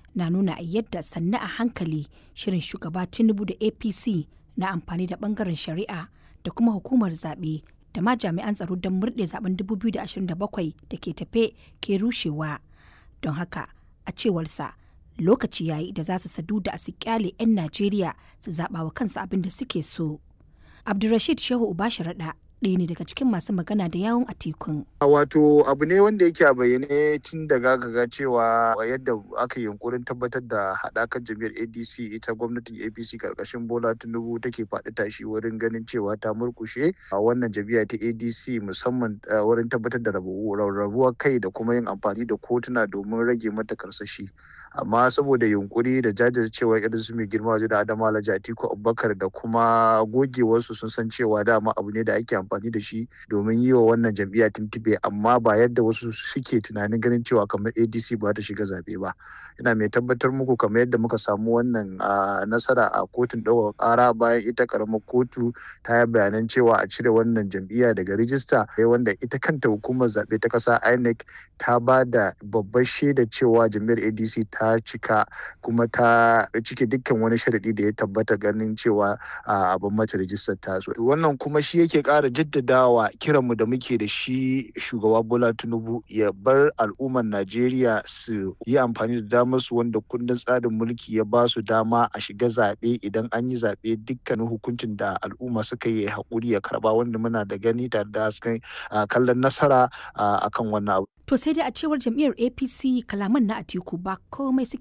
na nuna a yadda sannu a hankali shirin shugaba Tinubu da APC na amfani da bangaren shari'a da kuma hukumar zaɓe da ma jami'an tsaro don murɗe zaben 2027 da ke tafe ke rushewa. Don haka, a cewarsa, lokaci yayi da za su sadu da su kyale 'yan Najeriya su zaɓa wa kansu abin da suke so. Abdulrashid Shehu Ubasharaɗa ɗaya ne daga cikin masu magana da yawon a tekun. Wato abu ne wanda yake a bayyane tun daga ga cewa yadda aka yi yunkurin tabbatar da haɗakar jam'iyyar ADC ita gwamnatin APC karkashin Bola Tinubu take faɗi tashi wurin ganin cewa ta murkushe a wannan jam'iyya ta ADC musamman wurin tabbatar da rarrabuwar kai da kuma yin amfani da kotuna domin rage mata karsashi. Amma saboda yunkuri da jajircewa irin su mai girma waje da Adama Alhaji Atiku Abubakar da kuma gogewarsu sun san cewa dama abu ne da ake amfani da shi domin yi wa wannan jam'iyya tuntube amma ba yadda wasu suke tunanin ganin cewa kamar adc ba ta shiga zaɓe ba ina mai tabbatar muku kamar yadda muka samu wannan nasara a kotun ɗaukar ƙara bayan ita ƙaramar kotu ta yi bayanan cewa a cire wannan jam'iyya daga rijista wanda ita kanta hukumar zaɓe ta ƙasa inec ta ba da babbar shaida cewa jam'iyyar adc ta cika kuma ta cike dukkan wani sharaɗi da ya tabbata ganin cewa abin mata rijistar ta wannan kuma shi yake ƙara jaddadawa kiranmu da muke da shi shugaba bola tinubu ya bar al'ummar najeriya su yi amfani da damar su wanda kundin tsarin mulki ya ba su dama a shiga zaɓe idan an yi zaɓe dukkanin hukuncin da al'umma suka yi haƙuri ya karɓa wanda muna da gani tare da kallon nasara akan wannan abu To sai dai a cewar jam'iyyar APC kalaman na Atiku ba komai suke